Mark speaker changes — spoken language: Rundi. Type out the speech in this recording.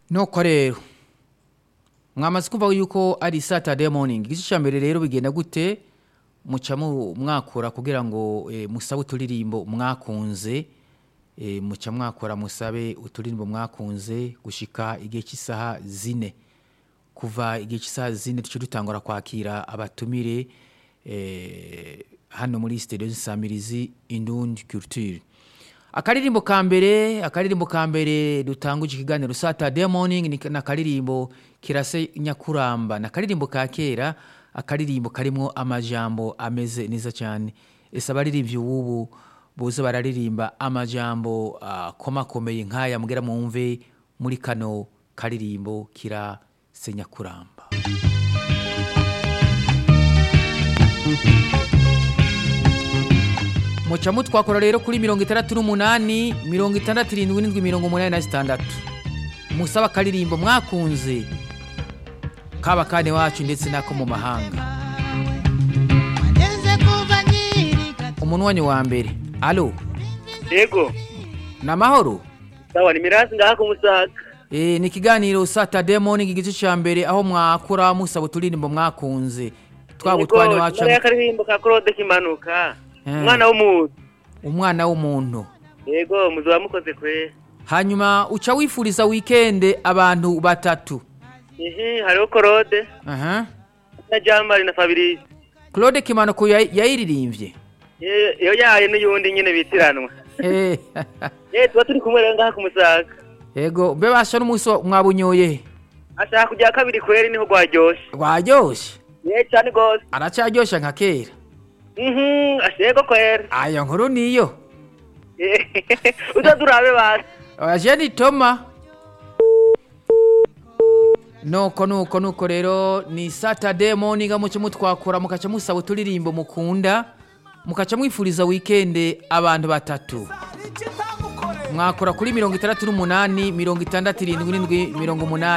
Speaker 1: nuko rero mwamaze kumva yuko ari saturday morning igice cya mbere rero bigenda gute muca mu- mwakura kugira ngo eh, musabe uturirimbo mwakunze eh, muca mwakora musabe uturirimbo mwakunze gushika igihe cy'isaha zine kuva igihe cy'isaha zine duce dutangura kwakira abatumire eh, hano muri studio nsamirizi indundi culture akaririmbo ka mbere akaririmbo ka mbere dutanguje ikiganiro saturday morning ni na akaririmbo kirase nyakuramba na akaririmbo ka kera akaririmbo karimwo amajambo ameze neza cyane ese abaririmbyi ubu boze bararirimba amajambo akomakomeye nk'aya mubwira mwumve muri kano karirimbo kirase nyakuramba muca mutwakora rero kuri mirongo itandatu n'umunani mirongo itandatu irindwi n'indwi mirongo umunani na zitandatu musaba akaririmbo mwakunze kaba kane wacu ndetse n'ako mu mahanga
Speaker 2: Ndenze kuva nkiri gato
Speaker 1: umunwanyi wa mbere alo
Speaker 3: yego
Speaker 1: ni amahoro
Speaker 3: sawa ni mirasi ngaha ku musaga
Speaker 1: e, ni ikiganiro saturday morning igice cya mbere aho mwakura musaba uturirimbo mwakunze twaba utwane wacu
Speaker 3: ya karirimbo ka claude kimanuka
Speaker 1: Eh.
Speaker 3: umwana w'umuntu
Speaker 1: umwana w'umuntu
Speaker 3: yego muzoba mukoze kwe
Speaker 1: hanyuma uca wifuriza wikende abantu batatu
Speaker 3: ihi hariho claude
Speaker 1: aha
Speaker 3: na jambari na fabrice
Speaker 1: claude kimanuko ya- yayiririmbye
Speaker 3: Ye- iyo yaye n'uyundi nyine bitiranwa
Speaker 1: Eh,
Speaker 3: ye tuba turi kumwe rero ngaha ku musaga
Speaker 1: yego mbe basha n'umunsi wa- mwabunyoye
Speaker 3: ashaka kujya kabiri kweri niho rwaryoshe
Speaker 1: rwaryoshye
Speaker 3: ye cyane rwose
Speaker 1: aracyaryoshye nka kera
Speaker 3: mhm ashego kweri
Speaker 1: ayo nkuru niyo
Speaker 3: uzaza urabe basi
Speaker 1: aje ni toma nuko nuko nuko rero ni saturday morning muce mutwakura mukaca musaba uturirimbo mukunda mukaca mwifuriza wikende abantu batatu mwakora kuri mirongo itandatu n'umunani mirongo itandatu irindwi n'indwi mirongo umunani